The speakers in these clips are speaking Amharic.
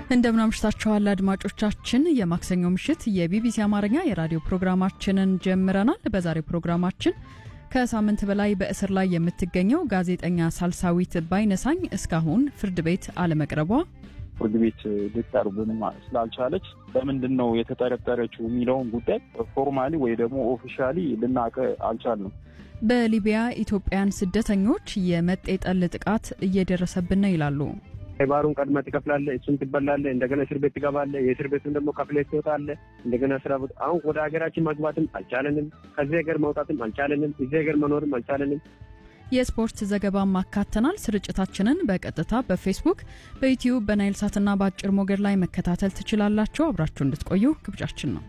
እንደምን አምሽታችኋል አድማጮቻችን። የማክሰኞ ምሽት የቢቢሲ አማርኛ የራዲዮ ፕሮግራማችንን ጀምረናል። በዛሬው ፕሮግራማችን ከሳምንት በላይ በእስር ላይ የምትገኘው ጋዜጠኛ ሳልሳዊት ባይነሳኝ እስካሁን ፍርድ ቤት አለመቅረቧ፣ ፍርድ ቤት ልትቀርብንም ስላልቻለች በምንድን ነው የተጠረጠረችው የሚለውን ጉዳይ ፎርማሊ ወይ ደግሞ ኦፊሻሊ ልናውቅ አልቻልንም። በሊቢያ ኢትዮጵያን ስደተኞች የመጤጠል ጥቃት እየደረሰብን ነው ይላሉ። ባሩን ቀድመህ ትከፍላለህ፣ እሱን ትበላለህ፣ እንደገና እስር ቤት ትገባለህ። የእስር ቤቱን ደግሞ ከፍለህ ትወጣለህ። እንደገና ስራ ቦታ አሁን ወደ ሀገራችን መግባትም አልቻለንም። ከዚህ ሀገር መውጣትም አልቻለንም። እዚህ ሀገር መኖርም አልቻለንም። የስፖርት ዘገባም ማካተናል። ስርጭታችንን በቀጥታ በፌስቡክ በዩትዩብ በናይል ሳትና በአጭር ሞገድ ላይ መከታተል ትችላላችሁ። አብራችሁ እንድትቆዩ ግብዣችን ነው።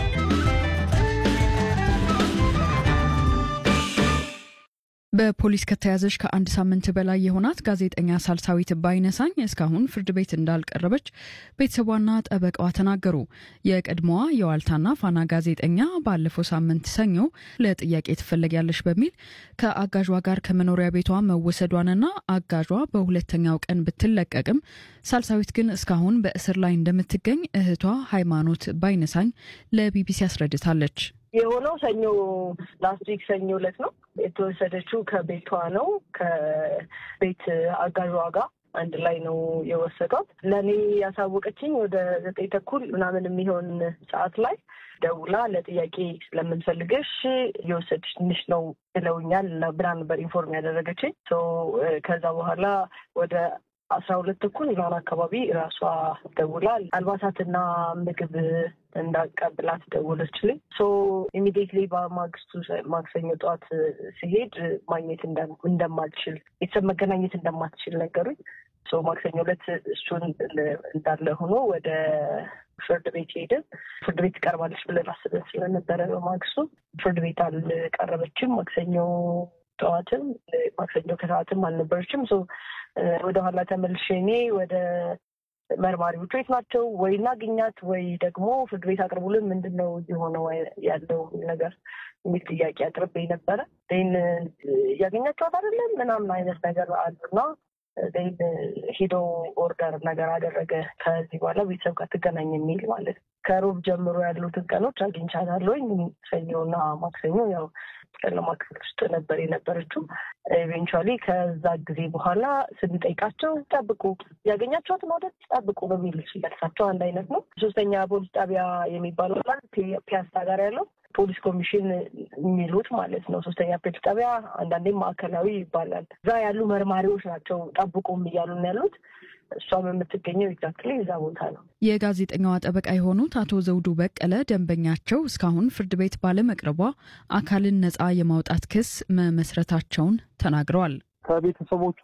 በፖሊስ ከተያዘች ከአንድ ሳምንት በላይ የሆናት ጋዜጠኛ ሳልሳዊት ባይነሳኝ እስካሁን ፍርድ ቤት እንዳልቀረበች ቤተሰቧና ጠበቃዋ ተናገሩ። የቀድሞዋ የዋልታና ፋና ጋዜጠኛ ባለፈው ሳምንት ሰኞ ለጥያቄ ትፈለጊያለሽ በሚል ከአጋዧ ጋር ከመኖሪያ ቤቷ መወሰዷንና አጋዧ በሁለተኛው ቀን ብትለቀቅም ሳልሳዊት ግን እስካሁን በእስር ላይ እንደምትገኝ እህቷ ሃይማኖት ባይነሳኝ ለቢቢሲ አስረድታለች። የሆነው ሰኞ ላስት ዊክ ሰኞ ዕለት ነው የተወሰደችው። ከቤቷ ነው ከቤት አጋዧ ጋር አንድ ላይ ነው የወሰዷት። ለእኔ ያሳወቀችኝ ወደ ዘጠኝ ተኩል ምናምን የሚሆን ሰዓት ላይ ደውላ ለጥያቄ ስለምንፈልግሽ እየወሰድሽ ትንሽ ነው ብለውኛል ብላ ነበር ኢንፎርም ያደረገችኝ። ከዛ በኋላ ወደ አስራ ሁለት ተኩል ምናምን አካባቢ ራሷ ደውላ አልባሳትና ምግብ እንዳቀብላት ደወለችልኝ። ሶ ኢሚዲየትሊ በማግስቱ ማክሰኞ ጠዋት ሲሄድ ማግኘት እንደማልችል ቤተሰብ መገናኘት እንደማትችል ነገሩኝ። ሶ ማክሰኞ ዕለት እሱን እንዳለ ሆኖ ወደ ፍርድ ቤት ሄድን። ፍርድ ቤት ትቀርባለች ብለን አስበን ስለነበረ በማግስቱ ፍርድ ቤት አልቀረበችም። ማክሰኞ ጠዋትም ማክሰኞ ከሰዓትም አልነበረችም። ሶ ወደኋላ ተመልሼ እኔ ወደ መርማሪዎቹ የት ናቸው ወይ እናግኛት ወይ ደግሞ ፍርድ ቤት አቅርቡልን፣ ምንድን ነው የሆነው ያለው ነገር የሚል ጥያቄ አቅርቤ ነበረ። ን እያገኛቸዋት አይደለም ምናምን አይነት ነገር አሉና ን ሄዶ ኦርደር ነገር አደረገ። ከዚህ በኋላ ቤተሰብ ጋር ትገናኝ የሚል ማለት ነው። ከሮብ ጀምሮ ያሉትን ቀኖች አግኝቻታለሁኝ። ሰኞና ማክሰኞ ያው ጨለማ ክፍል ውስጥ ነበር የነበረችው። ኢቬንቹዋሊ ከዛ ጊዜ በኋላ ስንጠይቃቸው ጠብቁ፣ ያገኛቸዋት መውደድ ጠብቁ በሚል መልሳቸው አንድ አይነት ነው። ሶስተኛ ፖሊስ ጣቢያ የሚባለው ፒያሳ ጋር ያለው ፖሊስ ኮሚሽን የሚሉት ማለት ነው። ሶስተኛ ፖሊስ ጣቢያ አንዳንዴም ማዕከላዊ ይባላል። እዛ ያሉ መርማሪዎች ናቸው ጠብቁም እያሉን ያሉት። እሷም የምትገኘው ኤግዛክትሊ እዛ ቦታ ነው። የጋዜጠኛዋ ጠበቃ የሆኑት አቶ ዘውዱ በቀለ ደንበኛቸው እስካሁን ፍርድ ቤት ባለመቅረቧ አካልን ነጻ የማውጣት ክስ መመስረታቸውን ተናግረዋል። ከቤተሰቦቿ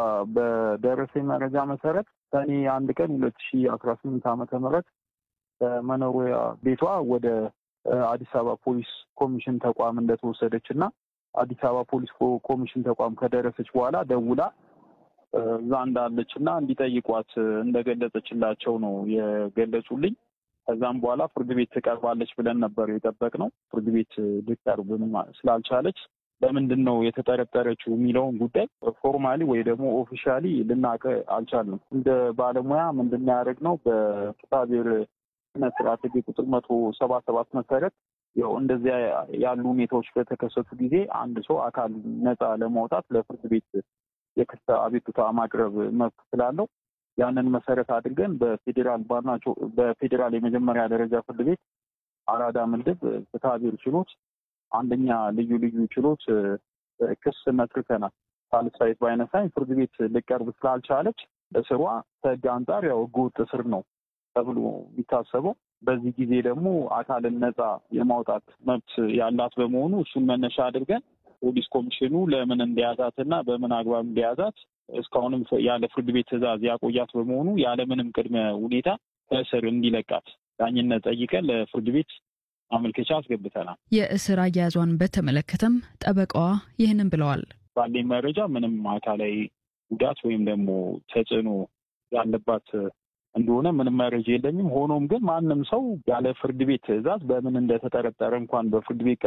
በደረሰኝ መረጃ መሰረት ሰኔ አንድ ቀን ሁለት ሺ አስራ ስምንት ዓመተ ምህረት ከመኖሪያ ቤቷ ወደ አዲስ አበባ ፖሊስ ኮሚሽን ተቋም እንደተወሰደች እና አዲስ አበባ ፖሊስ ኮሚሽን ተቋም ከደረሰች በኋላ ደውላ እዛ እንዳለች እና እንዲጠይቋት እንደገለጸችላቸው ነው የገለጹልኝ። ከዛም በኋላ ፍርድ ቤት ትቀርባለች ብለን ነበር የጠበቅነው። ፍርድ ቤት ልትቀርብም ስላልቻለች በምንድን ነው የተጠረጠረችው የሚለውን ጉዳይ ፎርማሊ ወይ ደግሞ ኦፊሻሊ ልናውቅ አልቻልንም። እንደ ባለሙያ ምንድን ያደረግነው በፍትሐብሔር ስነ ስርዓት ሕግ ቁጥር መቶ ሰባ ሰባት መሰረት ያው እንደዚያ ያሉ ሁኔታዎች በተከሰቱ ጊዜ አንድ ሰው አካል ነፃ ለማውጣት ለፍርድ ቤት የክስ አቤቱታ ማቅረብ መብት ስላለው ያንን መሰረት አድርገን በፌዴራል ባርናቸው በፌዴራል የመጀመሪያ ደረጃ ፍርድ ቤት አራዳ ምድብ ፍትሐብሔር ችሎት አንደኛ ልዩ ልዩ ችሎት ክስ መስርተናል። ሳልሳዊት ባይነሳኝ ፍርድ ቤት ልቀርብ ስላልቻለች እስሯ ከህግ አንጻር ያው ህገወጥ እስር ነው ተብሎ የሚታሰበው። በዚህ ጊዜ ደግሞ አካልን ነፃ የማውጣት መብት ያላት በመሆኑ እሱን መነሻ አድርገን ፖሊስ ኮሚሽኑ ለምን እንደያዛት እና በምን አግባብ እንደያዛት እስካሁንም ያለ ፍርድ ቤት ትዕዛዝ ያቆያት በመሆኑ ያለምንም ቅድመ ሁኔታ ከእስር እንዲለቃት ዳኝነት ጠይቀን ለፍርድ ቤት ማመልከቻ አስገብተናል። የእስር አያያዟን በተመለከተም ጠበቃዋ ይህንን ብለዋል። ባለኝ መረጃ ምንም አካላዊ ጉዳት ወይም ደግሞ ተጽዕኖ ያለባት እንደሆነ ምንም መረጃ የለኝም። ሆኖም ግን ማንም ሰው ያለ ፍርድ ቤት ትዕዛዝ በምን እንደተጠረጠረ እንኳን በፍርድ ቤት